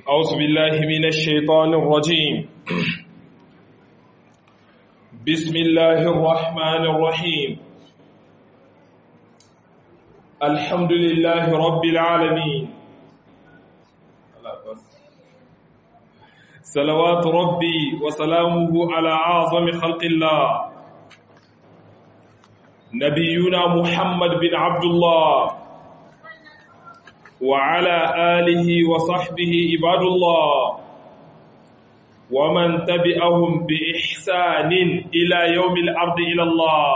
أعوذ بالله من الشيطان الرجيم بسم الله الرحمن الرحيم الحمد لله رب العالمين صلوات ربي وسلامه على أعظم خلق الله نبينا محمد بن عبد الله وعلى آله وصحبه عباد الله ومن تبعهم بإحسان إلى يوم الأرض إلى الله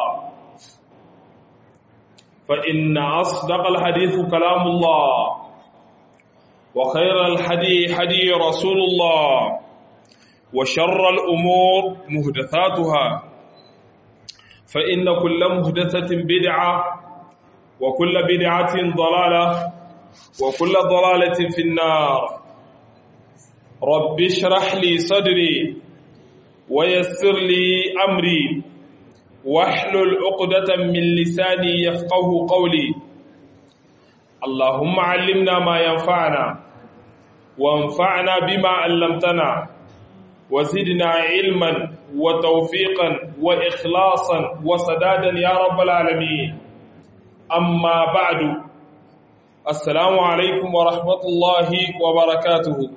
فإن أصدق الحديث كلام الله وخير الحدي حدي رسول الله وشر الأمور مهدثاتها فإن كل مهدثة بدعة وكل بدعة ضلالة وكل ضلالة في النار رب اشرح لي صدري ويسر لي أمري واحلل عقدة من لساني يفقه قولي اللهم علمنا ما ينفعنا وانفعنا بما علمتنا وزدنا علما وتوفيقا وإخلاصا وسدادا يا رب العالمين أما بعد Assalamu alaikum wa rahmatullahi wa barakatuhu.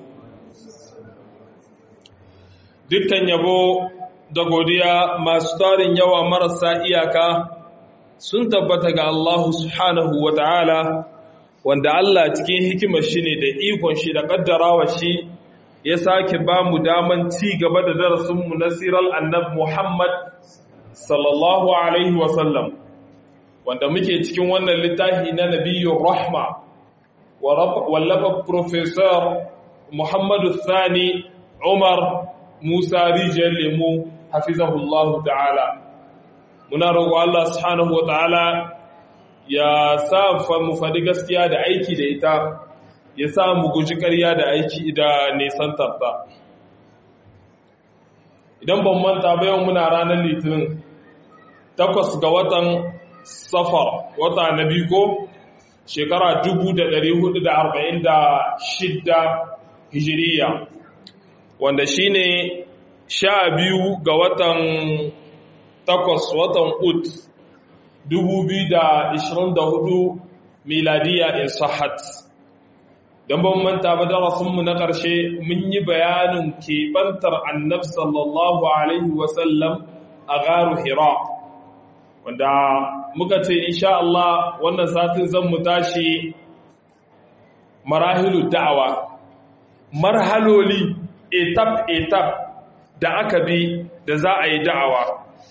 Dukkan yabo da godiya masu tarin yawa marasa iyaka sun tabbata ga Allah subhanahu wa ta'ala, wanda Allah cikin hikimar shi ne da ikon shi da ƙaddarawa shi ya sake ba mu daman ci gaba da darasinmu na sirar annab Muhammad sallallahu Alaihi wasallam. wanda muke cikin wannan littafi na nabiyyun rahma wallafa professor muhammadu sani umar musa rijiyar lemu hafizahullahu ta'ala muna roƙo Allah subhanahu wa ta'ala ya sa mu faɗi gaskiya da aiki da ita ya sa mu guji ƙarya da aiki da nesantarta idan ban manta bayan muna ranar litinin takwas ga watan safar wata na biyu ko shekara 1446 hijiriya wanda shine sha biyu ga watan takwas watan ut 2024 miladiya in sahat don ban manta ba darasinmu na ƙarshe mun yi bayanin keɓantar annab sallallahu alaihi wasallam a garu hira wanda muka ce insha Allah wannan satin zan mu tashi marahilu da'awa marhaloli etap etap da aka bi da za a yi da'awa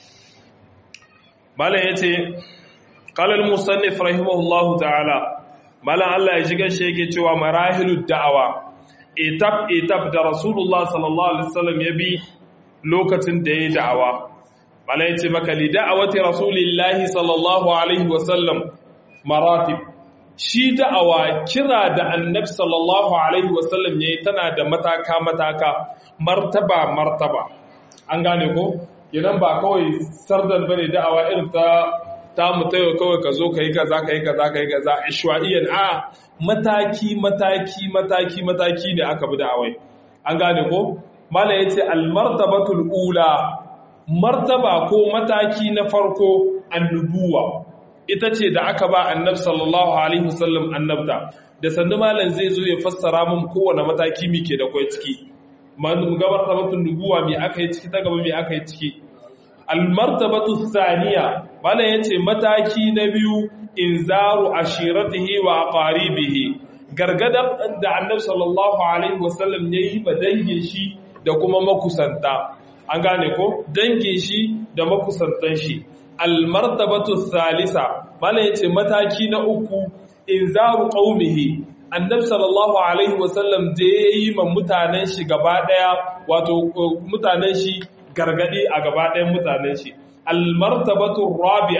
malam yace qala al-musannif rahimahullahu ta'ala malam Allah ya shiga shi yake cewa marahilu da'awa etap etap da rasulullah sallallahu alaihi wasallam ya bi lokacin da ya yi da'awa mala ya ce maka lida'awati rasulillahi sallallahu alaihi wasallam maratib shi da'awa kira da annab sallallahu alaihi wasallam yayi tana da mataka mataka martaba martaba an gane ko idan ba kawai sardan bane da'awa irin ta ta mutayo kawai ka zo kai kaza kai kaza kai kaza ishwaiyan a mataki mataki mataki mataki ne aka bi da'awai an gane ko mala yace al martabatul ula martaba ko mataki na farko annubuwa ita ce da aka ba annab sallallahu alaihi wasallam annabta da sandu malam zai zo ya fassara mun kowane mataki muke da kai ciki man gabar tabatun nubuwa me aka yi ciki ta gaba me aka yi ciki almartabatu thaniya malam yace mataki na biyu inzaru ashiratihi wa aqaribihi gargadar da annab sallallahu alaihi wasallam yayi ba dangin shi da kuma makusanta an gane ko dangin shi da makusantan shi almartabatu salisa malam yace mataki na uku inzaru qaumihi annabi sallallahu alaihi wasallam da yayi ma mutanen shi gaba daya wato mutanen shi gargadi a gaba dayan mutanen shi almartabatu rabi'a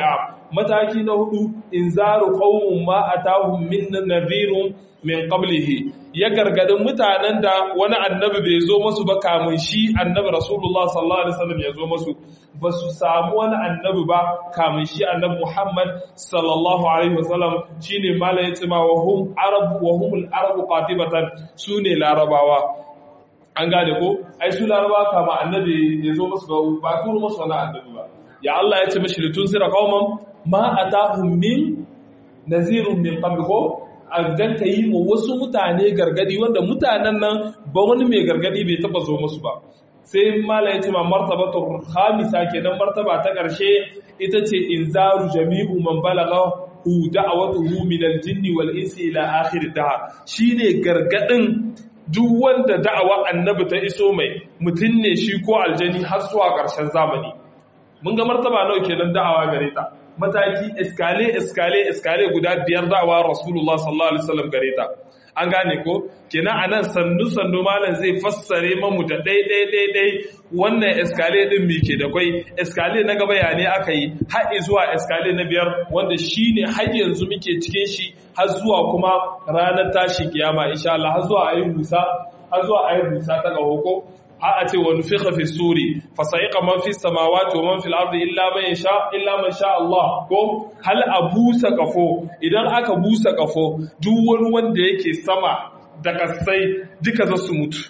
mataki na hudu inzaru qaumun ma atahum min nadhirun min qablihi ya gargadin mutanen da wani annabi bai zo musu ba kamun shi annabi rasulullah sallallahu alaihi wasallam ya zo musu ba su samu wani annabi ba kamun shi annabi muhammad sallallahu alaihi wasallam shine mala ya tsima wa hum arab wa humul arabu qatibatan sune larabawa an gane ko ai su larabawa kama annabi ya zo musu ba ba turo musu wani annabi ba ya Allah ya ce mishi litun sira qauman ma atahum min nazirun min qablihi dan ka yi wa wasu mutane gargadi wanda mutanen nan ba wani mai gargadi bai taba zo musu ba sai mala ya ce ma martabatu khamisa kenan martaba ta karshe ita ce inzaru jami'u man balagha hu da'watuhu min al-jinn wal insi ila akhir dahr shine gargadin duk wanda da'awa annabi ta iso mai mutun ne shi ko aljani har zuwa karshen zamani mun ga martaba nawa kenan da'awa gare ta mataki eskale eskale eskale guda biyar da'awa rasulullah sallallahu alaihi wasallam gare ta an gane ko kenan anan sannu sannu malam zai fassare mamu da dai dai dai dai wannan eskale din me ke da kwai eskale na gaba ya ne aka yi har zuwa eskale na biyar wanda shine har yanzu muke cikin shi har zuwa kuma ranar tashi kiyama insha Allah har zuwa ayi musa har zuwa ayi musa ta ga hoko har a ce wani fiƙa fi suri fasa'iƙa man fi samawati wa man fil ardi illa man sha illa man sha Allah ko hal a busa kafo idan aka busa kafo duk wani wanda yake sama da kasai duka za su mutu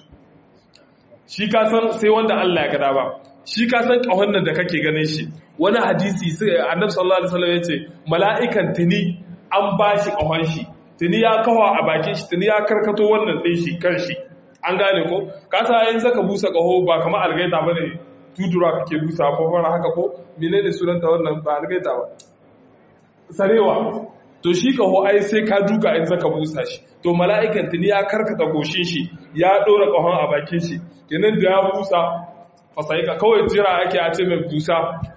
shi ka san sai wanda Allah ya gada ba shi ka san kahon nan da kake ganin shi wani hadisi sai annabi sallallahu alaihi wasallam yace mala'ikan tuni an bashi kahon shi tuni ya kawa a bakin shi tuni ya karkato wannan din shi kan shi an gane ko kasa yin zaka busa kaho ba kamar algaita bane tudura kake busa ko fara haka ko menene sunanta wannan ba algaita ba sarewa to shi kaho ai sai ka duka in zaka busa shi to mala'ikan tuni ya karkata goshin shi ya dora kahon a bakin shi kenan da ya busa fasaika kawai jira ake a ce mai busa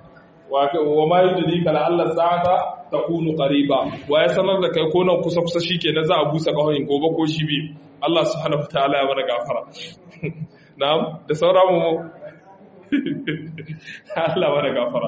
wa ma yudri kala Allah sa'ata takunu qariba wa ya sanar da kai ko nan kusa kusa shikenan za a busa kahon gobe ko shi bi Allah subhanahu wataala ya mana gafara na'am da sauran mu Allah mana gafara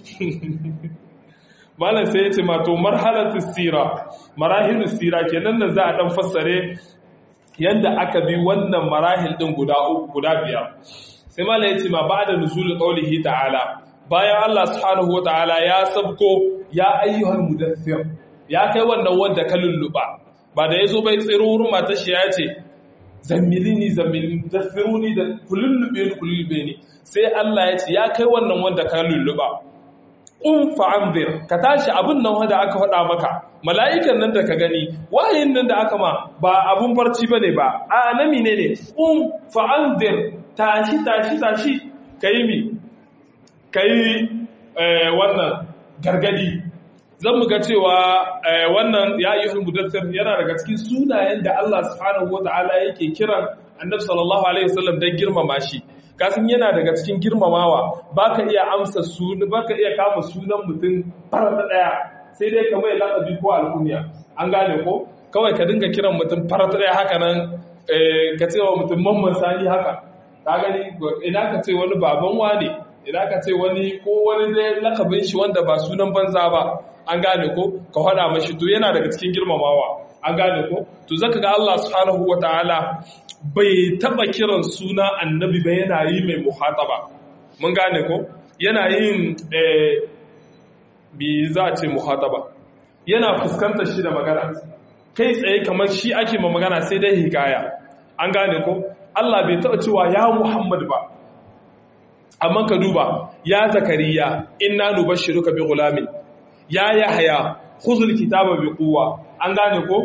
malam sai yace ma to marhalatu sira marahilus sira kenan nan za a dan fassare yanda aka bi wannan marahil din guda uku guda biyar sai malam yace ma ba'da nuzul qawlihi ta'ala bayan Allah subhanahu wataala ya sabko ya ayyuhal mudaththir ya kai wannan wanda ka lulluba ba da ya zo bai tsiro wurin matar shi ya ce zammilini zammilini daffiruni da kulullube ni kulullube ni sai Allah ya ce ya kai wannan wanda ka lulluba un fa'anzir ka tashi abin nan wanda aka faɗa maka mala'ikan nan da ka gani wayin nan da aka ma ba abun barci bane ba a nami ne ne un fa'anzir tashi tashi tashi kai mi kai wannan gargadi zan muga cewa wannan ya yi mudassir yana daga cikin sunayen da Allah subhanahu wata'ala yake kiran annabi sallallahu alaihi wasallam don girmama shi kasan yana daga cikin girmamawa baka iya amsa sunan baka iya kama sunan mutum farata daya sai dai ka mai lakabi ko alkunya an gane ko kawai ka dinga kiran mutum farata daya haka nan ka ce wa mutum mamman sani haka ka gani ina ka ce wani baban wane ina ka ce wani ko wani dai lakabin shi wanda ba sunan banza ba an gane ko ka faɗa mashi to yana daga cikin girmamawa an gane ko to zaka ga Allah subhanahu wataala bai taba kiran suna annabi ba yana yi mai muhataba mun gane ko yana yin eh bi za a ce muhataba yana fuskantar shi da magana kai tsaye kamar shi ake ma magana sai dai hikaya an gane ko Allah bai taba cewa ya Muhammad ba amma ka duba ya zakariya inna nubashshiruka bi gulamin ya yahya khuzul kitaba bi quwwa an gane ko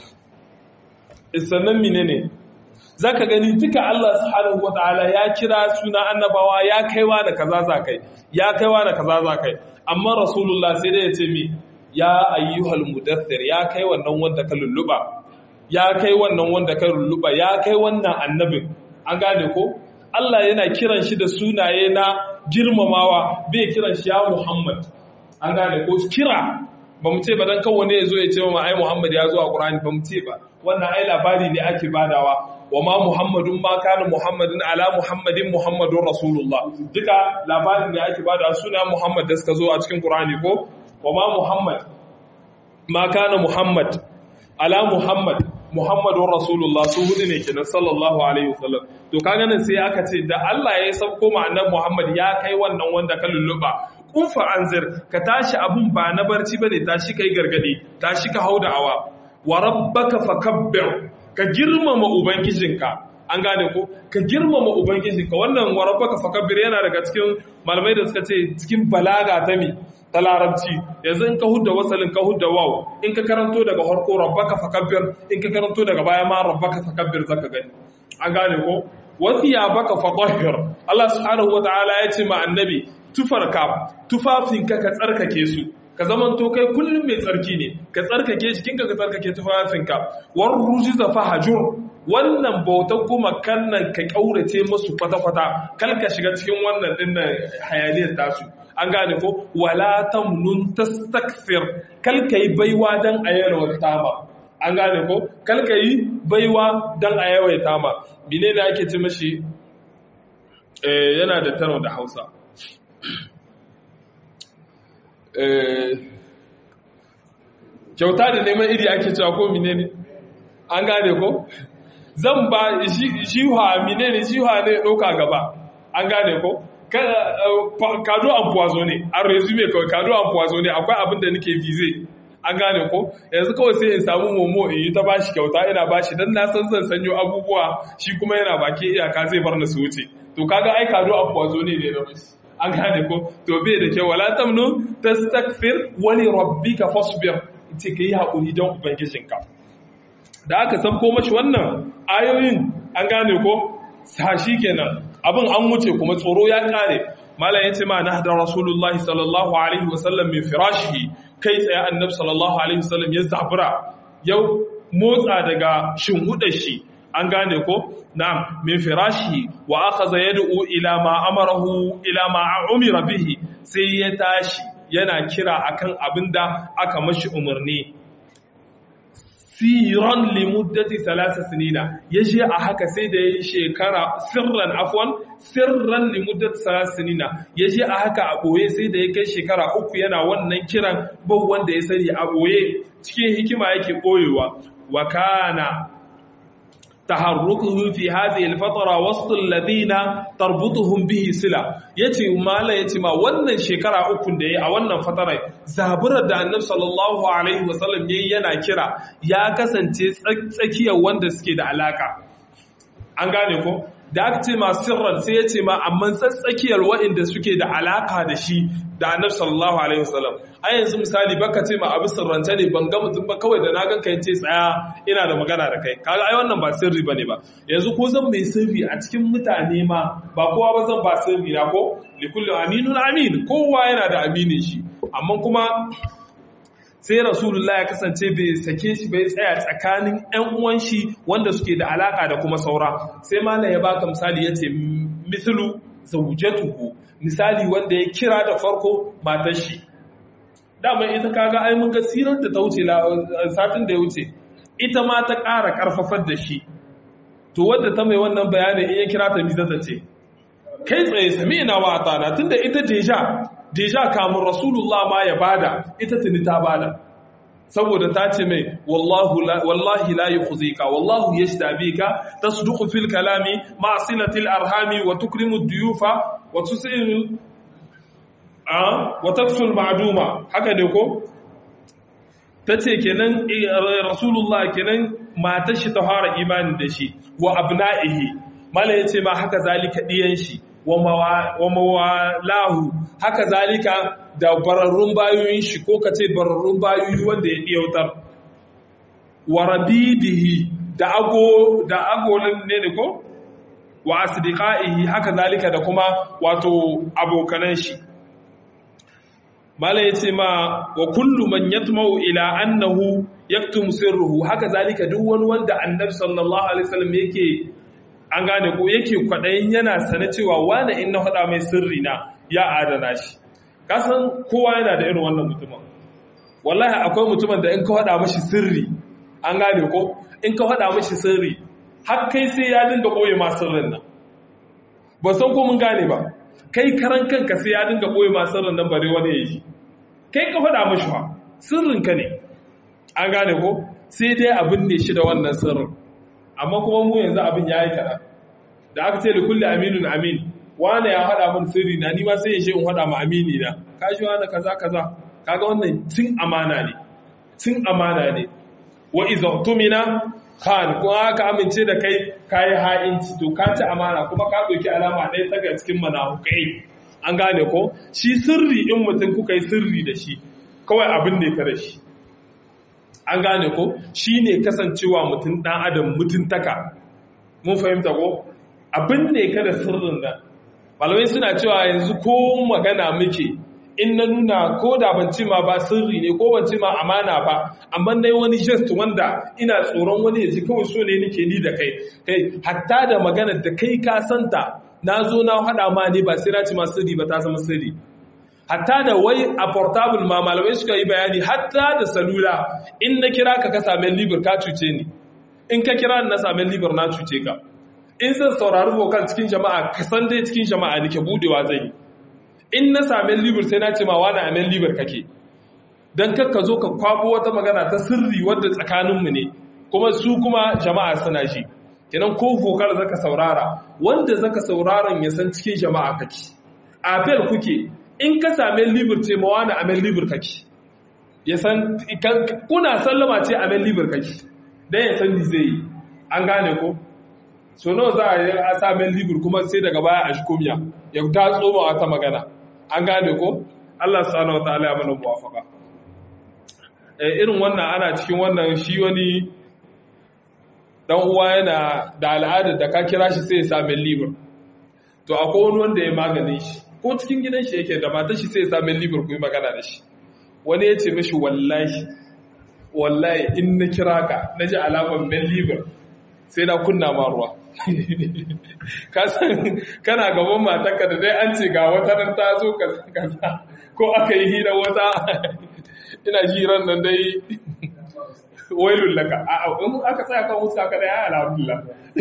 sannan menene zaka gani duka Allah subhanahu wataala ya kira suna annabawa ya kaiwa da kaza zakai ya kaiwa da kaza zakai amma rasulullah sai dai ya ce mi ya ayyuhal mudaththir ya kai wannan wanda ka lulluba ya kai wannan wanda ka lulluba ya kai wannan annabin an gane ko Allah yana kiran shi da sunaye na girmamawa bai kiran shi ya Muhammad an gane ko kira ba mu ce ba dan kawo ne ya zo ya ce ma ai Muhammad ya zo a Qur'ani ba mu ce ba wannan ai labari ne ake badawa wa ma Muhammadun ma kana Muhammadin ala Muhammadin Muhammadun Rasulullah duka labarin da ake badawa suna Muhammad da suka zo a cikin Qur'ani ko wa ma muhammad ma kana muhammad ala muhammad muhammadun rasulullah su hudu ne kenan sallallahu alaihi wasallam to kaga nan sai aka ce da Allah ya sauko ma annabi muhammad ya kai wannan wanda ka lulluba kufa anzir ka tashi abun ba na barci bane tashi kai gargadi tashi ka hauda awa wa rabbaka fakabbir ka girmama ubangijinka an gane ko ka girmama ubangijinka wannan wa rabbaka fakabbir yana daga cikin malamai da suka ce cikin balaga ta mi ta larabci yanzu in ka hudda wasalin ka hudda waw in ka karanto daga harko rabbaka fakabbir in ka karanto daga baya ma rabbaka fakabbir zaka gani an gane ko wasiya baka fatahhir Allah subhanahu wataala ya ce ma annabi tufarka tufafinka ka tsarkake su ka zaman to kai kullum mai tsarki ne ka tsarkake jikinka ka tsarkake tufafinka war rujiza fahajur wannan bautar kuma kannan ka kaurace musu kwata-kwata kal ka shiga cikin wannan dinnan hayaniyar tasu an gane ko wala tamnun tastakthir kal kai baiwa dan ayalwar tama an gane ko kal kai baiwa dan ayawai tama menene ake ce mashi eh yana da tano da Hausa kyauta da neman iri ake cewa ko menene an gane ko zan ba jiha menene jiha ne ɗauka gaba an gane ko kado an puwazo ne an resume kawai kado an puwazo ne akwai abin da nake vize an gane ko yanzu kawai sai in samu momo in yi ta bashi kyauta ina bashi don na san zan sanyo abubuwa shi kuma yana baki iyaka zai bar na su wuce to kaga ai kado an puwazo ne ne na mashi an gane ko to bai da kyau wala tamnu tastakfir wali rabbika fasbir ce kai hakuri don ubangijinka da aka sabko mashi wannan ayoyin an gane ko sashi kenan abin an wuce kuma tsoro ya kare malam yace ma nahda rasulullahi sallallahu alaihi wasallam min firashihi kai tsaye annabi sallallahu alaihi wasallam ya zabura yau motsa daga shinhudar shi an gane ko na'am min firashi wa akhadha yad'u ila ma amarahu ila ma umira bihi sai ya tashi yana kira akan abinda aka mashi umarni siran li muddati thalatha sinina yaje a haka sai da yayi shekara sirran afwan sirran li muddati thalatha sinina yaje a haka a boye sai da ya kai shekara uku yana wannan kiran bau wanda ya sani a boye cikin hikima yake boyewa wa kana taharrukuhu fi hadhihi al-fatara wasl alladhina tarbutuhum bihi sila yace mala yace ma wannan shekara uku da yayi a wannan fatara zaburar da annabi sallallahu alaihi wasallam yayi yana kira ya kasance tsakiyar wanda suke da alaka an gane ko da aka ce ma sirran sai yace ma amma tsakiyar waɗanda suke da alaka da shi da annabi sallallahu alaihi wasallam a yanzu misali baka ce ma abu sirrance ne ban ga mutum ba kawai da na ganka yace tsaya ina da magana da kai kaga ai wannan ba sirri bane ba yanzu ko zan mai sirri a cikin mutane ma ba kowa ba zan ba sirri na ko li kulli aminun amin kowa yana da aminin shi amma kuma sai rasulullah ya kasance bai sake shi bai tsaya tsakanin ƴan uwan shi wanda suke da alaka da kuma saura sai malam ya baka misali yace mithlu zawjatuhu misali wanda ya kira da farko matar shi dama ita kaga ai mun ga sirar da ta wuce satin da ya wuce ita ma ta ƙara ƙarfafar da shi to wadda ta mai wannan bayanin in ya kira ta miza ta ce kai tsaye sami ina wa atana tunda ita deja deja kamun rasulullah ma ya bada ita tuni ta bada saboda ta ce mai wallahi la yukhzika wallahu yashda bika tasduqu fil kalami ma silatil arhami wa tukrimu duyufa wa tusilu a wa taksul ma'duma haka ne ko tace kenan rasulullah kenan matar shi ta fara imani da shi wa abna'ihi mala yace ma haka zalika diyan shi wa mawalahu haka zalika da bararrun bayoyin shi ko kace bararrun bayoyi wanda ya diyautar wa rabidihi da ago da agolin ne ne ko wa asdiqaihi haka zalika da kuma wato abokanan shi mala yace ma wa kullu man yatma'u ila annahu yaktum sirruhu haka zalika duk wani wanda annabi sallallahu alaihi wasallam yake an gane ko yake kwadayin yana sane cewa wani in na faɗa mai sirri na ya adana shi kasan kowa yana da irin wannan mutumin wallahi akwai mutumin da in ka faɗa mashi sirri an gane ko in ka faɗa mashi sirri har kai sai ya dinga ɓoye ma sirrin nan ba san ko mun gane ba kai karan kanka sai ya dinga ɓoye ma sirrin nan bare wani ya yi kai ka faɗa mashi fa sirrinka ne an gane ko sai dai abin ne shi da wannan sirrin amma kuma mu yanzu abin ya yi kaɗan da aka ce da kulle aminun amin wane ya haɗa min sirri na nima sai ya ce in haɗa ma amini na ka shi wane kaza kaza kaga wannan cin amana ne cin amana ne wa iza tumina khan ko aka amince da kai kai ha'inci to ka ci amana kuma ka ɗauki alama ɗaya ta ga cikin manahukai an gane ko shi sirri in mutum kuka yi sirri da shi kawai abin ne ka da shi an gane ko shi ne kasancewa mutum ɗan adam mutuntaka mun fahimta ko abin ne ka da sirrin nan malamai suna cewa yanzu ko magana muke in na nuna ko da ban ce ma ba sirri ne ko ban ce ma amana ba amma na wani gest wanda ina tsoron wani ya ji kawai so ne nake ni da kai kai hatta da magana da kai ka santa na zo na haɗa ma ne ba sai na ci ma sirri ba ta zama sirri hatta da wai a portable ma malamai suka yi bayani hatta da salula in na kira ka ka same libar ka cuce ni in ka kira na same libar na cuce ka in zan saurari vocal cikin jama'a ka san dai cikin jama'a nake budewa zai yi in na same libar sai na ce ma wani amen libar kake dan kar ka zo ka kwabo wata magana ta sirri wadda tsakaninmu ne kuma su kuma jama'a suna ji kenan ko vocal zaka saurara wanda zaka sauraron ya san cikin jama'a kake apel kuke in ka same libir ce ma wani amen libir kake ya san kuna sallama ce amen libir kake dan ya san zai yi an gane ko so nawa za a yi a samen libir kuma sai daga baya a shikomiya ya ta tsoma wata magana an gane ko Allah subhanahu wataala ya mana muwafaka eh irin wannan ana cikin wannan shi wani dan uwa yana da al'adar da ka kira shi sai ya samen libir to akwai wani wanda ya maganin shi ko cikin gidan shi yake da matar shi sai ya sami libar ku yi magana da shi wani ya ce mashi wallahi wallahi in na kira ka na ji alamar men libar sai na kunna ma ruwa ka san kana gaban matarka da dai an ce ga wata nan ta zo kaza ko aka yi hira wata ina jiran nan dai wailun laka a in aka tsaya kan wuska ka da ya alhamdulillah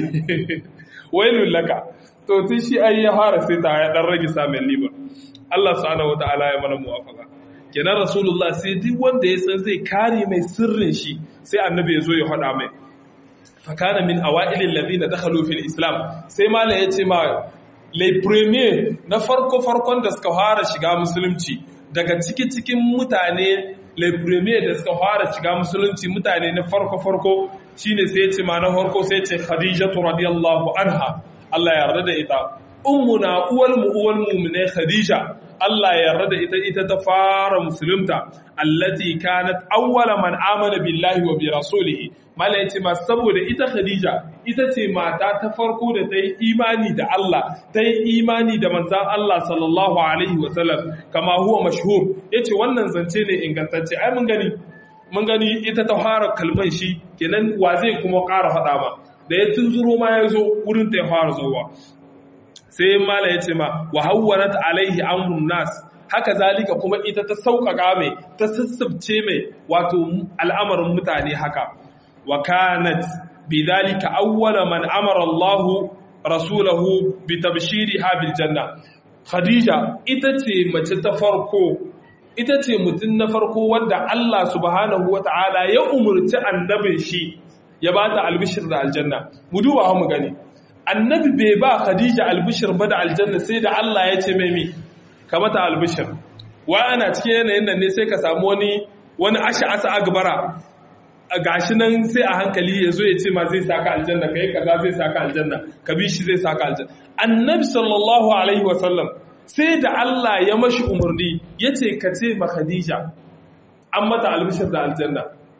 wailun laka to tun shi ai ya fara sai ta ya dan rage samun liba Allah subhanahu wataala ya mana muwafaka kenan rasulullah sai duk wanda ya san zai kare mai sirrin shi sai annabi ya zo ya faɗa mai fakana min awailil ladina dakhalu fil islam sai malai yace ma les premier na farko farkon da suka fara shiga musulunci daga ciki cikin mutane les premier da suka fara shiga musulunci mutane na farko farko shine sai yace ma na farko sai yace khadijatu radiyallahu anha Allah ya yarda da ita ummuna uwal mu uwal mu'mine khadija Allah ya yarda da ita ita ta fara musulunta allati kanat awwala man amana billahi wa bi rasulih mala yace ma saboda ita khadija ita ce mata ta farko da ta yi imani da Allah ta yi imani da manzon Allah sallallahu alaihi wa sallam kama huwa mashhur yace wannan zance ne ingantacce ai mun gani mun gani ita ta fara kalman shi kenan wa zai kuma ƙara faɗa ba da ya tunzuro ma ya zo wurin ta ya fara zowa sai mala ya ce ma wa hawwarat alaihi amrun nas haka zalika kuma ita ta sauƙaƙa mai ta sassabce mai wato al'amarin mutane haka wa kanat bidhalika awwala man amara Allah rasulahu bi tabshiriha bil janna khadija ita ce mace ta farko ita ce mutum na farko wanda Allah subhanahu wata'ala ya umurci annabin shi ya ba ta albishir da aljanna mu duba mu gani annabi bai ba khadija albishir ba da aljanna sai da Allah ya ce mai mi ka mata albishir wa ana cikin yanayin nan ne sai ka samu wani wani asha asa agbara gashi nan sai a hankali ya zo ya ce ma zai saka aljanna kai kaza zai saka aljanna ka bi shi zai saka aljanna annabi sallallahu alaihi wasallam sai da Allah ya mashi umarni ya ce ka ce ma khadija an mata albishir da aljanna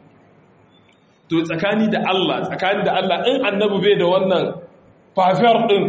to tsakani da Allah tsakani da Allah in annabi bai da wannan fafiyar din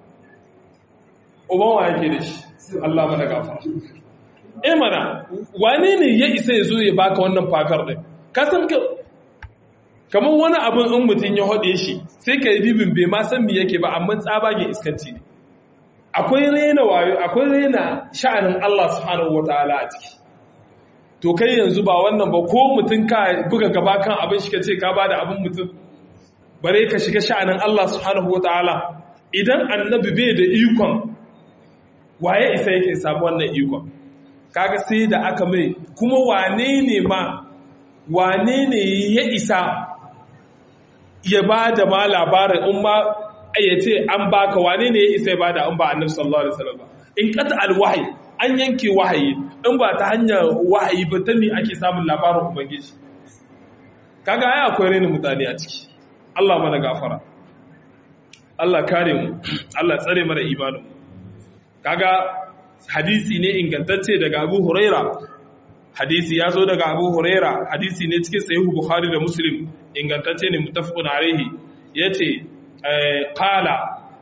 uban wa yake da shi Allah mana gafara eh mana wane ne ya isa ya zo ya baka wannan fafiyar din ka san ka kamar wani abin in mutum ya hode shi sai ka yi bibin bai ma san me yake ba amma tsabagen iskanci ne akwai rena wayo akwai rena sha'anin Allah subhanahu wataala a ciki to kai yanzu ba wannan ba ko mutum ka buga gaba kan abin shi ka ce ka ba da abin mutum bare ka shiga sha'anin Allah subhanahu wa ta'ala idan annabi bai da ikon waye isa yake samu wannan ikon kaga sai da aka mai kuma wane ne ma wane ne ya isa ya ba da ma labarin in ma ya ce an baka wane ne ya isa ya ba da an ba annabi sallallahu alaihi wasallam ba in qata alwahyi an yanke wahayi in ba ta hanyar wahayi ba ta mi ake samun labarin ubangiji kaga ai akwai renin mutane a ciki Allah mana gafara Allah kare mu Allah tsare mana imanin kaga hadisi ne ingantacce daga Abu Huraira hadisi ya zo daga Abu Huraira hadisi ne cikin Sahih Bukhari da Muslim ingantacce ne muttafaqun alaihi yace qala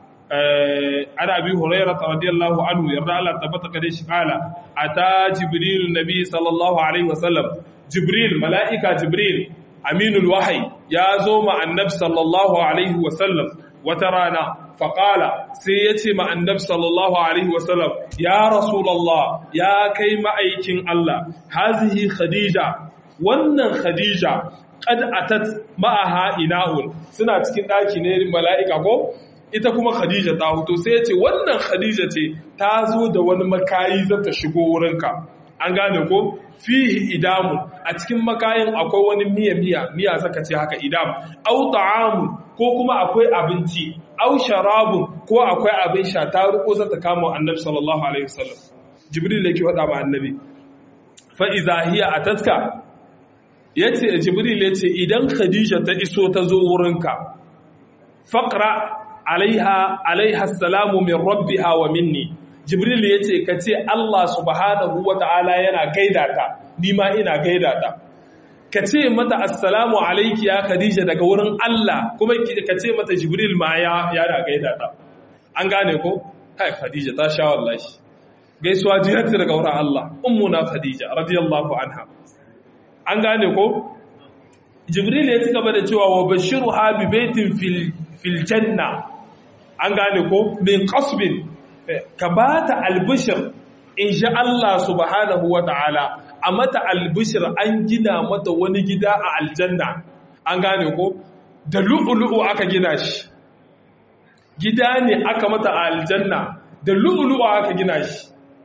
ana Abi Huraira radiyallahu anhu yarda Allah tabbata kare shi qala ata Jibril nabi sallallahu alaihi wasallam Jibril mala'ika Jibril aminul wahyi ya zo ma annab sallallahu alaihi wasallam wata rana faƙala sai ya ce ma'annab sallallahu Alaihi wasallam ya rasulallah ya kai ma'aikin Allah hazihi khadija wannan khadija ƙad atat ma'aha ina'un suna cikin ɗaki ne mala'ika ko ita kuma khadija ta huto sai ya ce wannan khadija ce ta zo da wani makayi za ta shigo wurinka an gane ko fihi idamun a cikin makayin akwai wani miya miya miya saka ce haka idam au ta'amun ko kuma akwai abinci au sharabun ko akwai abin sha ta riko za ta kama annabi sallallahu alaihi wasallam jibril yake faɗa ma annabi fa iza hiya atatka yace jibril yace idan khadija ta iso ta zo wurinka faqra alaiha alaiha assalamu min rabbiha wa minni jibril yace kace Allah subhanahu wa ta'ala yana gaida ta ni ma ina gaida ta ka ce mata assalamu alaiki ya khadija daga wurin Allah kuma ka ce mata jibril ma ya yana gaida ta an gane ko kai khadija ta sha wallahi gaisuwa jihati daga wurin Allah ummuna khadija radiyallahu anha an gane ko jibril ya ci gaba da cewa wa bashiruha bi baitin fil fil janna an gane ko min qasbin ka bata albishir in sha Allah subhanahu wa ta'ala a mata albishir an gina mata wani gida a aljanna an gane ko da lu'ulu'u aka gina shi gida ne aka mata a aljanna da lu'ulu'u aka gina shi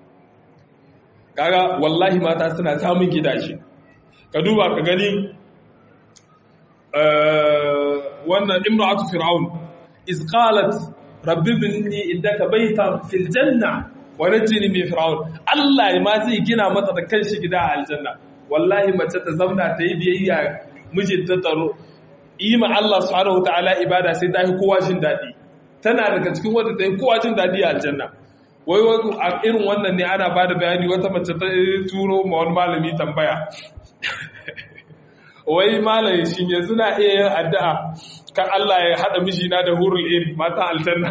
kaga wallahi mata suna samun gidaje ka duba ka gani wannan imra'atu fir'aun iz qalat rabbi binni indaka baytan fil janna wa najini min fir'aun Allah ma zai gina mata da kanshi gida a aljanna wallahi mace ta zauna ta yi biyayya mijinta tsaro yi ma Allah subhanahu wataala ibada sai ta yi kowa jin daɗi tana daga cikin wanda ta yi kowa jin daɗi a aljanna wai a irin wannan ne ana bada bayani wata mace ta turo ma wani malami tambaya wai malami shi yanzu na iya yin addu'a kan Allah ya haɗa mijina da hurul in mata aljanna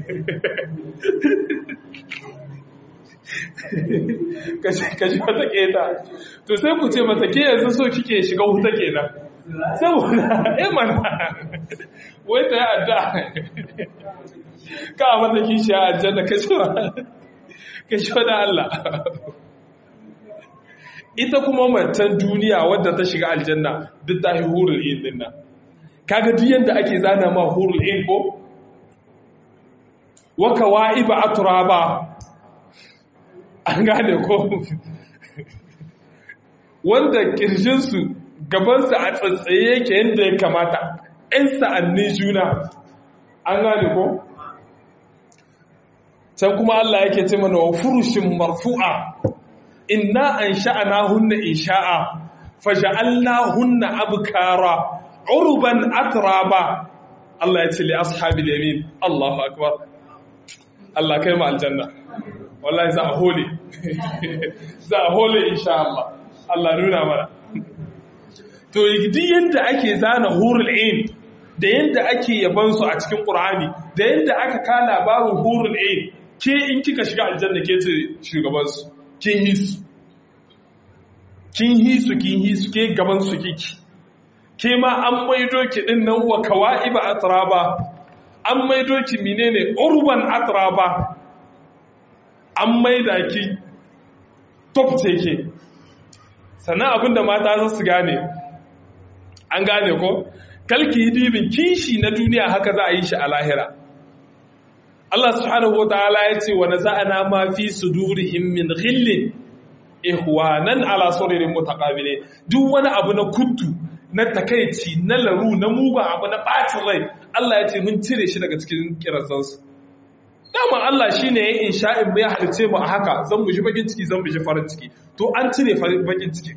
kashi wata keta to sai ku ce mata ke yanzu so kike shiga wuta kenan saboda eh mana wai ta yi adda ka mata kishi a aljanna kashi wa kashi wa da Allah ita kuma matan duniya wadda ta shiga aljanna duk ta yi hurul in din nan kaga duk yanda ake zana ma hurul in ko waka wa'iba aturaba an gane ko wanda kirjinsu gabansu a tsatsaye yake yadda ya kamata ‘yan sa'annin juna an gane ko can kuma Allah yake ce mana wa furushin marfu'a inna an sha'ana hunna in sha'a faja'alna hunna abkara urban atraba Allah ya ce li ashabil yamin Allahu akbar Allah kai mu aljanna wallahi za a hole za a hole insha Allah Allah nuna mana to duk yanda ake zana hurul ain da yanda ake yaban su a cikin Qur'ani da yanda aka ka labarin hurul ain ke in kika shiga aljanna ke ce shugaban su kin hisu kin hisu kin hisu ke gaban su kiki ke ma an maido ki din nan wa kawaiba atraba an maido ki menene urban atraba an maida ki top ce ke sannan abinda mata za su gane an gane ko kalki dibin kishi na duniya haka za a yi shi a lahira Allah subhanahu wa ta'ala ya ce wa naza'ana ma fi sudurihim min ghillin ihwanan ala suririn mutaqabile duk wani abu na kuttu na takaici na laru na mugun abu na bacin rai Allah ya ce mun cire shi daga cikin kirazansu dama Allah shine ya insha'in mai halice mu a haka zan mu ji bakin ciki zan mu ji farin ciki to an cire bakin ciki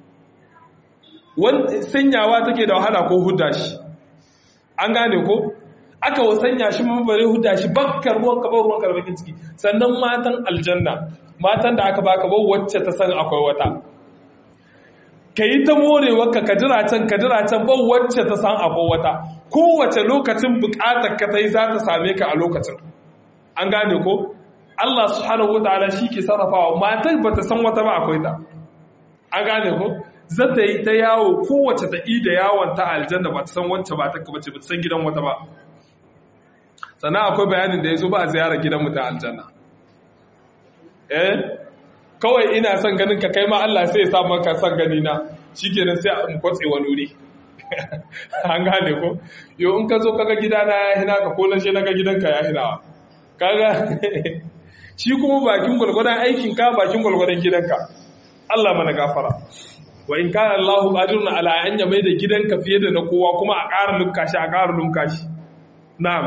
wani sanyawa take da wahala ko hudda shi an gane ko aka wasanya shi mabare huda shi bakkar ruwan ka ruwan ka bakin ciki sannan matan aljanna matan da aka baka ba wacce ta san akwai wata yi ta morewa ka kadira can kadira can ba wacce ta san akwai wata kowace lokacin bukatar ka ta yi za ta same ka a lokacin an gane ko Allah subhanahu wataala shi ke sarrafawa matar ba ta san wata ba akwai ta an gane ko za ta yi ta yawo kowace ta ida yawon ta aljanna ba ta san wacce ba ta bace ba ta san gidan wata ba sannan akwai bayanin da ya zo ba a ziyarar gidan mutum aljanna eh kawai ina son ganin ka kai ma Allah sai ya sa maka son gani na shikenan sai mu kwatse wani wuri an gane ko yo in ka zo kaga gidana ya hina ka ko na she naga gidanka ya hinawa kaga shi kuma bakin gulgudan aikin ka bakin gulgudan gidanka Allah mana gafara wa in kana Allahu qadirun ala an mai da gidanka fiye da na kowa kuma a ƙara lunka shi a ƙara lunka shi na'am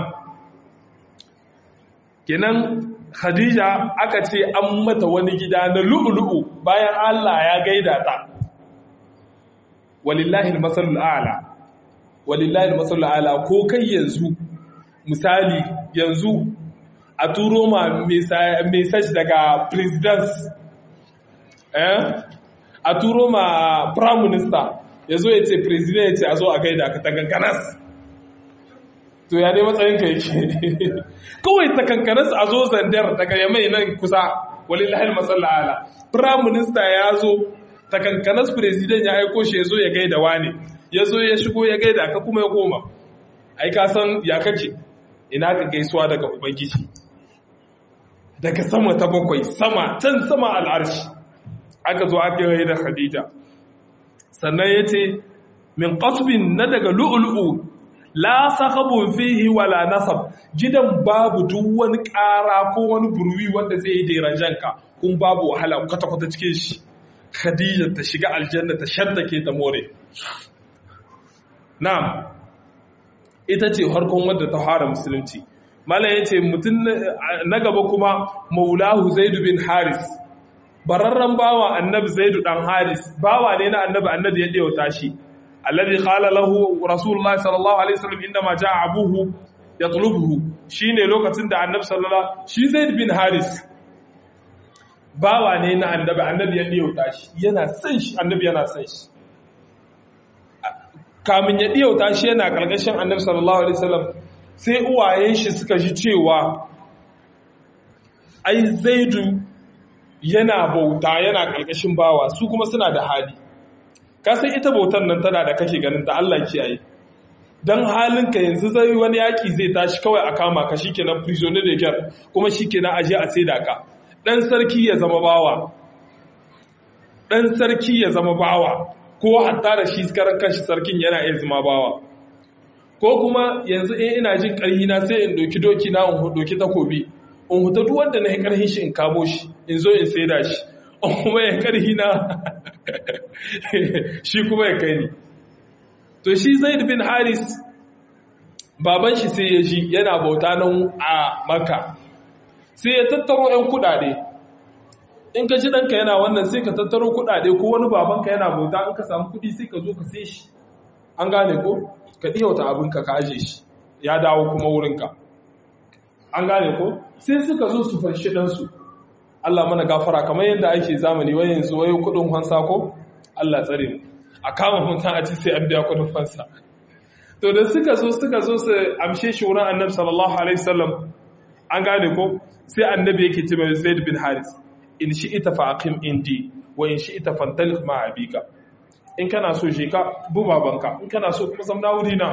kenan Khadija aka ce an mata wani gida na lu'ulu'u bayan Allah ya gaida ta walillahi al-masalul a'la walillahi al-masalul a'la ko kai yanzu misali yanzu a turo ma message daga president eh a turo ma prime minister yazo ya ce president ya ce a zo a gaida ka ta ganganas to ya ne matsayin ka yake kawai ta kankanas a zo zandar daga yamai nan kusa walillahi al-masalla ala prime minister ya zo ta kankanas president ya aiko shi ya zo ya gaida wani ya zo ya shigo ya gaida ka kuma ya koma ai ka san ya kake ina ka gaisuwa daga ubangiji daga sama ta bakwai sama can sama al'arshi aka zo aka yi da khadija sannan ya ce min qasbin na daga lu'lu'u la sakhabun fihi wala nasab gidan babu duk wani ƙara ko wani burwi wanda zai yi deranjanka kun babu wahala kwata-kwata cikin shi khadija ta shiga aljanna ta shaddake ta more na'am ita ce harkon wadda ta fara musulunci malam yace mutum na gaba kuma maulahu zaid bin haris bararran bawa annabi zaid dan haris bawa ne na annabi annabi ya dewata shi alladhi qala lahu rasulullah sallallahu alaihi wasallam indama jaa abuhu yatlubuhu shine lokacin da annabi sallallahu shi zaid bin haris bawa ne na annabi annabi ya dewata shi yana san shi annabi yana san shi kamin ya dewata shi yana kalkashin annabi sallallahu alaihi wasallam sai uwayen shi suka ji cewa ai zaidu yana bauta yana kalkashin bawa su kuma suna da hali ka san ita bautan nan tana da kake ganin ta Allah kiyaye dan halinka yanzu zai wani yaki zai tashi kawai a kama ka shikenan prisoner de guerre kuma shikenan aje a saida ka dan sarki ya zama bawa dan sarki ya zama bawa ko hatta da shi karan kanshi sarkin yana iya zama bawa ko kuma yanzu in ina jin ƙarhi na sai in doki doki na in doki takobi in huta duk wanda na yi ƙarhin shi in kamo shi in zo in saida shi in kuma ya ƙarhi na shi kuma ya kai ni to shi zaid bin haris baban shi sai ya ji yana bauta nan a maka sai ya tattaro 'yan kudade in ka ji ɗanka yana wannan sai ka tattaro kudade ko wani babanka yana bauta in ka samu kudi sai ka zo ka sai shi an gane ko ka ɗiyauta abinka ka aje shi ya dawo kuma wurinka an gane ko sai suka zo su fanshi ɗansu Allah mana gafara kamar yadda ake zamani wai yanzu wai kuɗin fansa ko Allah tsare mu a kama mutum a ci sai an biya kuɗin fansa to da suka zo suka zo su amshe shi wurin annabi sallallahu alaihi wasallam an gane ko sai annabi yake ce mai Zaid bin Haris in shi ita fa aqim indi wa in shi ita fantalik ma abika in kana so shi ka bu babanka in kana so kuma zamna wuri na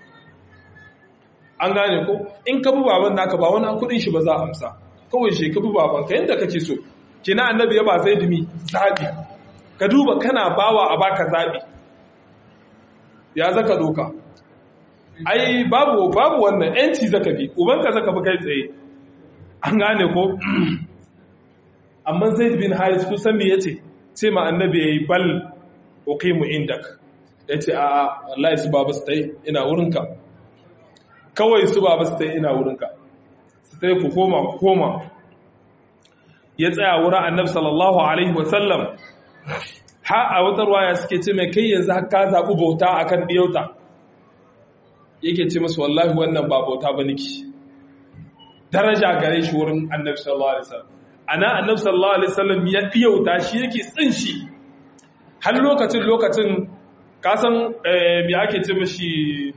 an gane ko in ka bu baban naka ba wani kudin shi ba za a amsa kawai shi ka bu babanka yadda kake so kina annabi ya ba zai dumi zabi ka duba kana bawa a baka zabi ya zaka doka ai babu babu wannan yanci zaka bi ubanka zaka bi kai tsaye an gane ko amma zaid bin haris kusan me yace ce ma annabi yayi bal uqimu indak yace a a wallahi su baba su tai ina wurinka kawai su baba su tai ina wurinka su tai ku koma ku koma ya tsaya wurin annabi sallallahu alaihi wasallam ha a wata ruwaya suke ce mai kai yanzu ka zaɓi bauta akan ɗiyauta yake ce masu wallahi wannan ba bauta ba niki daraja gare shi wurin annabi sallallahu alaihi wasallam ana annabi sallallahu alaihi wasallam ya ɗiyauta shi yake tsin shi har lokacin lokacin kasan me ake ce mashi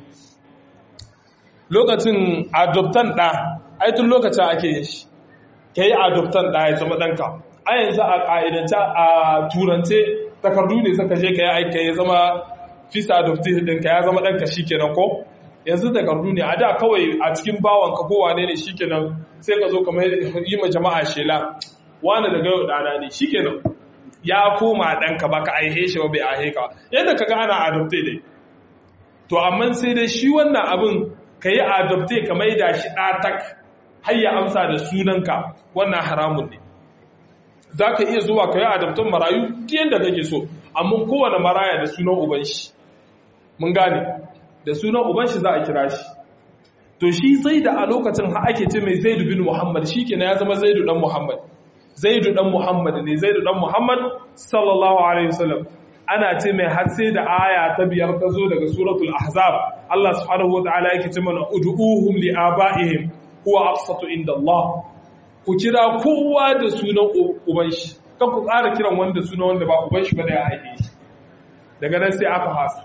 lokacin adoptan ɗa aitun lokacin ake yin shi ka yi adoptan ɗa ya zama ɗanka a yanzu a ƙa'idance a turance takardu ne suka je ka yi aika ya zama fisa adoptive ɗinka ya zama ɗanka shi kenan ko yanzu takardu ne a da kawai a cikin bawanka ko wane ne shi kenan sai ka zo kamar yi ma jama'a shela wani daga yau ɗana ne shi kenan ya koma ɗanka ba ka aihe shi ba bai aihe ka yadda ka ga ana adopte dai to amma sai dai shi wannan abin ka yi adopte ka maida shi ɗatak har ya amsa da sunanka wannan haramun ne za ka iya zuwa ka yi adaptun marayu yadda kake so amma kowane maraya da sunan uban shi mun gane da sunan uban shi za a kira shi to shi zai da a lokacin ha ake ce mai zaidu bin muhammad shi kenan ya zama zaidu dan muhammad zaidu dan muhammad ne zaidu dan muhammad sallallahu alaihi wasallam ana ce mai har sai da aya ta biyar ta zo daga suratul ahzab Allah subhanahu wataala yake ce mana ud'uhum li abaihim huwa aqsatu inda Allah ku kira kowa da sunan uban shi kan ku ƙara kiran wanda sunan wanda ba uban shi ba da ya haife shi daga nan sai aka hasa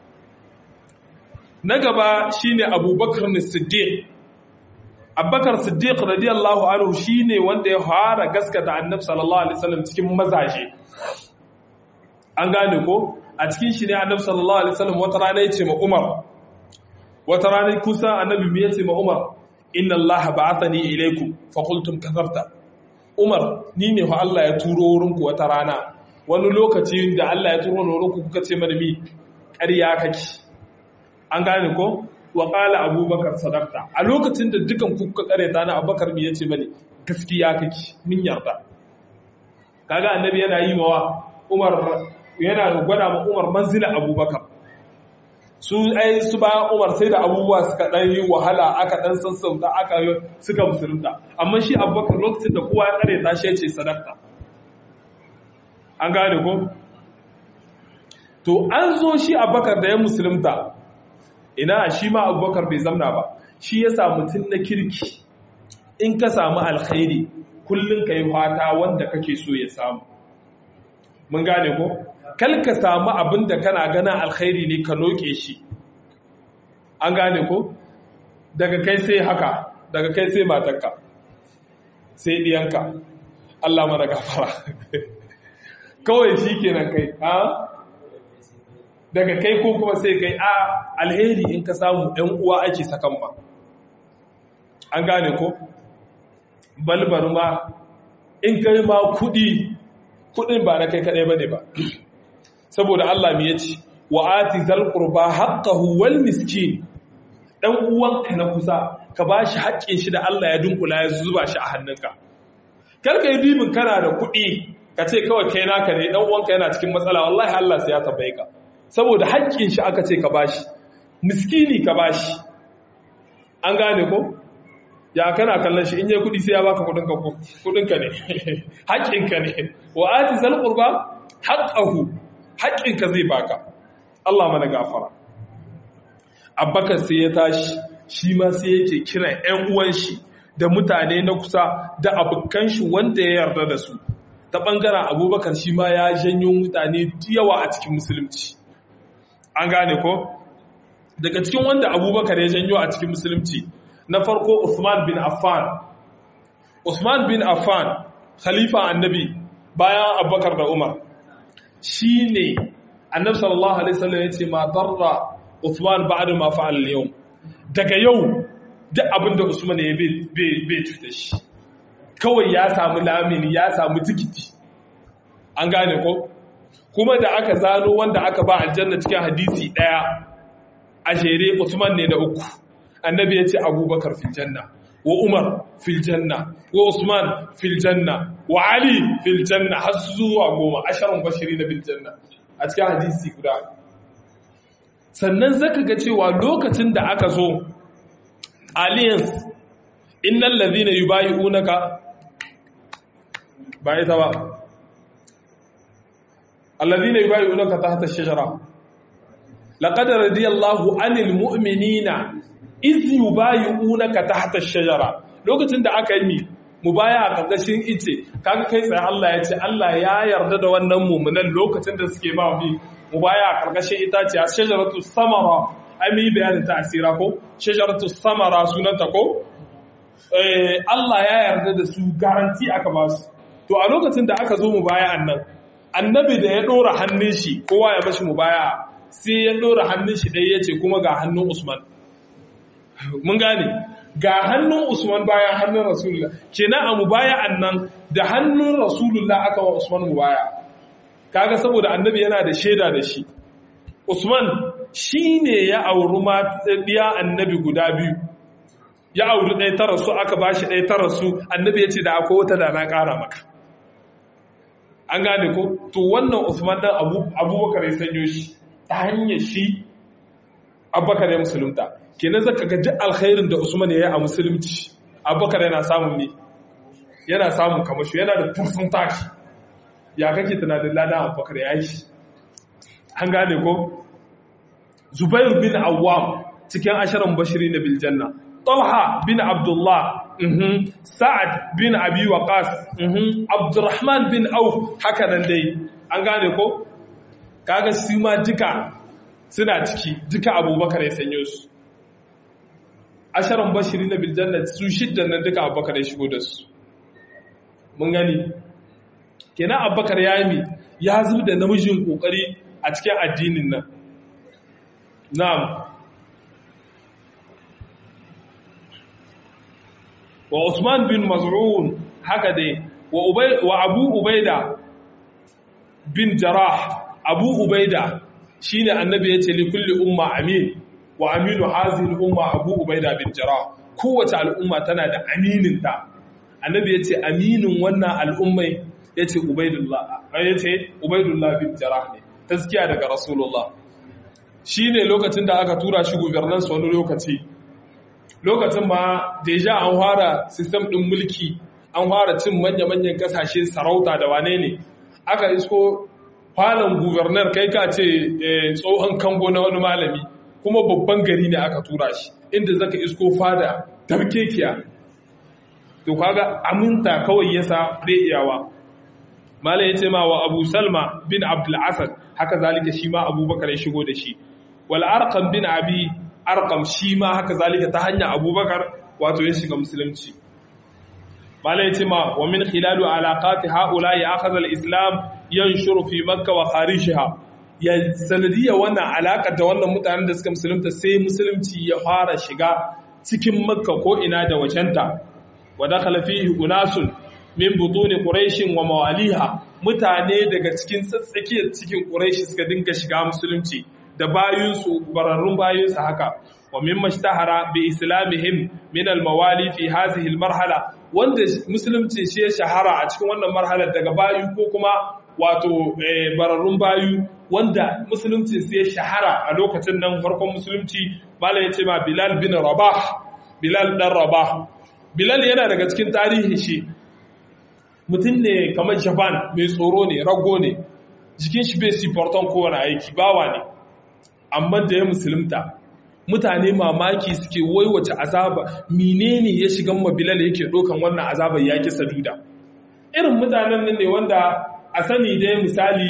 na gaba shine abubakar ne siddiq abubakar siddiq radiyallahu anhu shine wanda ya fara gaskata annabi sallallahu alaihi wasallam cikin mazaje an gane ko a cikin shi ne annabi sallallahu alaihi wasallam wata rana ya ce ma umar wata rana kusa annabi me ya ce ma umar inna allaha ba'athani ilaykum fa qultum kadhabta umar ni ne fa Allah ya turo wurin ku wata rana wani lokaci da Allah ya turo wurin ku kuka ce mana mi ƙarya kake an gane ko wa qala abubakar sadaqta a lokacin da dukan ku kuka kareta na abubakar me yace mani gaskiya kake min yarda kaga annabi yana yi mawa umar yana gwada ma umar manzila abubakar su ai su ba Umar sai da abubuwa suka dan yi wahala aka dan sassauta aka suka musulunta amma shi Abubakar lokacin da kowa ya kare ta shi yace sadaka an gane ko to an zo shi Abubakar da ya musulunta ina shi ma Abubakar bai zamna ba shi ya samu tun na kirki in ka samu alkhairi kullun kai fata wanda kake so ya samu mun gane ko kal ka samu abin da kana gana alkhairi ne ka noke shi an gane ko daga kai sai haka daga kai sai matarka sai diyanka Allah mana gafara kawai shi kenan kai ha daga kai ko kuma sai kai a alheri in ka samu ɗan uwa ake sakan ma an gane ko balbar ma in kai ma kuɗi kuɗin ba na kai kaɗai ba ne ba saboda Allah me yace wa ati zal qurba haqqahu wal miskin dan uwanka na kusa ka bashi haƙƙin shi da Allah ya dunkula ya zuba shi a hannunka kar ka yi dibin kana da kuɗi ka ce kawai kai naka ne dan uwanka yana cikin matsala wallahi Allah sai ya tambaye ka saboda haƙƙin shi aka ce ka bashi miskini ka bashi an gane ko ya kana kallon shi in yi kuɗi sai ya baka kuɗinka ko kuɗinka ne haƙƙinka ne wa ati zal qurba haqqahu haƙƙinka zai baka Allah mana gafara abbakar sai ya tashi shi ma sai yake kiran 'yan uwan shi da mutane na kusa da abokan shi wanda ya yarda da su ta ɓangaren abubakar shi ma ya janyo mutane yawa a cikin musulunci an gane ko daga cikin wanda abubakar ya janyo a cikin musulunci na farko usman bin affan usman bin affan khalifa annabi bayan abubakar da umar shi ne annabi sallallahu alaihi wasallam ya ce ma darra Uthman ba'da ma fa'al al-yawm daga yau duk abinda Usman ya bai cuta shi kawai ya samu lamini ya samu tikiti an gane ko kuma da aka zano wanda aka ba aljanna cikin hadisi daya a jere Usman ne da uku annabi ya ce Abubakar fil janna wa Umar fil janna wa Usman fil janna wa Ali fil janna har zuwa goma asharun bashiri na bil janna a cikin hadisi guda sannan zaka ga cewa lokacin da aka zo alliance innal ladhina yubayyi'unaka ba ita ba alladhina yubayyi'unaka tahta ash-shajara laqad radiyallahu 'anil mu'minina iz yubayyi'unaka tahta ash-shajara lokacin da aka yi mi mubaya a ƙarƙashin ice kaga kai tsaye Allah ya ce Allah ya yarda da wannan mu'minan lokacin da suke ba bi mubaya a ƙarƙashin itace a shajaratu samara ai mu yi bayanin ta asira ko shajaratu samara sunanta ko eh Allah ya yarda da su garanti aka ba su to a lokacin da aka zo mubaya'an nan annabi da ya dora hannun shi kowa ya mashi mubaya sai ya dora hannun shi ɗaya yace kuma ga hannun Usman mun gane ga hannun Usman bayan hannun Rasulullah kenan a mubaya'an nan da hannun Rasulullah aka wa Usman mubaya kaga saboda annabi yana da shaida da shi Usman shine ya auri matiya annabi guda biyu ya auri ɗaya ta rasu aka bashi ɗaya ta rasu annabi ya ce da akwai wata da na ƙara maka an gane ko to wannan Usman dan Abubakar ya sanyo shi ta hanyar shi Abubakar ya musulunta kenan zaka ga duk alkhairin da Usman ya yi a musulunci Abubakar yana samun ne yana samun kamashi yana da tursun tashi ya kake tunanin ladan Abubakar ya yi shi an gane ko Zubair bin Awwam cikin asharan bashiri na biljanna Talha bin Abdullah Sa'ad bin Abi Waqas Abdurrahman bin Auf haka nan dai an gane ko kaga su ma duka suna ciki duka Abubakar ya sanyo su asharan bashiri na biljanna su shiddan nan duka Abubakar ya shigo da su mun gani kenan Abubakar ya yi ya zub da namijin kokari a cikin addinin nan na'am wa Usman bin Maz'un haka dai wa Abu Ubaida bin Jarrah Abu Ubaida shine annabi yace li kulli umma amin wa aminu hazihi umma Abu Ubaida bin Jarrah kowace al'umma tana da aminin ta annabi yace aminin wannan al'ummai yace Ubaidullah yace Ubaidullah bin Jarrah ne taskiya daga Rasulullah shine lokacin da aka tura shi governance wani lokaci lokacin ma deja an fara sistem ɗin mulki an fara cin manya-manyan kasashe sarauta da wane ne aka isko falon gubernar kai ka ce tsohon kango na wani malami kuma babban gari ne aka tura shi inda zaka isko fada tarkekiya to kaga aminta kawai yasa bai iyawa malai yace ma wa Abu Salma bin Abdul Asad haka zalika shi ma Abubakar ya shigo da shi wal Arqam bin Abi arkam shi ma haka zalika ta hanyar abubakar wato ya shiga musulunci malai ce ma wa min khilalu alaqati haula ya akhadha al-islam yanshuru fi makka wa kharijha ya sanadiyya wannan alaka da wannan mutanen da suka musulunta sai musulunci ya fara shiga cikin makka ko ina da wajenta wa dakhala fihi unasun min butuni quraish wa mawaliha mutane daga cikin tsatsakiyar cikin quraish suka dinga shiga musulunci da bayinsu bararrun bayinsu haka wa mimma ishtahara bi islamihim min al-mawali fi hadhihi al-marhala wanda musulunci shi ya shahara a cikin wannan marhalar daga bayu ko kuma wato bararrun bayu wanda musulunci sai ya shahara a lokacin nan farkon musulunci bala ya ce ma bilal bin rabah bilal dan rabah bilal yana daga cikin tarihi shi mutum ne kamar japan mai tsoro ne rago ne jikin shi bai siporton kowane aiki bawa ne amma da ya musulunta mutane mamaki suke waiwace azaba menene ya shiga mabilal yake dokan wannan azabar yaki saduda irin mutanen nan ne wanda a sani dai misali